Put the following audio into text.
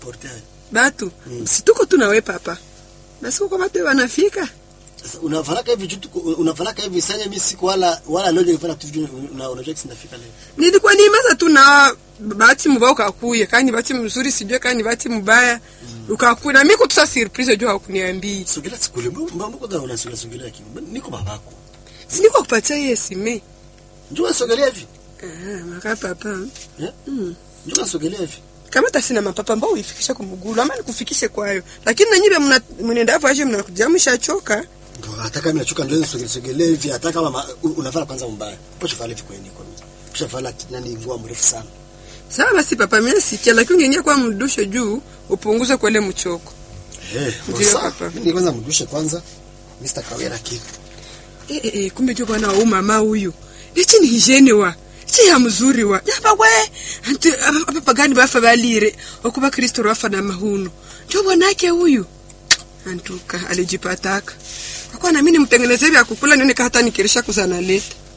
kujikomporte haya batu Mm. situko tu nawe papa basi uko batu wanafika sasa unavalaka hivi jutu unavalaka hivi sanya mimi siku wala wala leo nilifanya tu vitu una unajua kisi nafika leo nilikuwa nimaza tu na bahati mubaya ukakuya kani bahati mzuri sijue kani bahati mubaya ukakuya na mimi kutusa surprise juu hakuniambii sogela sikule mbona mbona kuna unasogela sogela kimi niko babako si niko kupatia yeye sime njoo sogelea hivi ah maka papa eh mm. njoo sogelea hivi kama tasina mapapa ambao uifikisha kumugulu ama nikufikishe kwayo lakini nanyibe mna mnenda hapo aje mnakuja mshachoka Ndio hata kama nachoka ndio sogelea sogelea hivi hata kama ma- u- unafanya kwanza mbaya pocho fala hivi kwenye kwa mimi kisha fala nani ngua mrefu sana sawa basi papa mimi sikia lakini ungeingia kwa mdushe juu upunguze kwele mchoko eh Ndio, sawa papa. mimi kwanza mdushe kwanza Mr. Kawera kitu eh eh eh, kumbe jo bwana wa mama huyu ichi ni hijene wa ichi ya mzuri wa yaba we antu apa pagani bafa balire okuba kristo rafa na mahuno jo bwanake huyu antuka alijipataka akwa na mimi nimtengenezee vya kukula nione hata nikirisha kuzana leta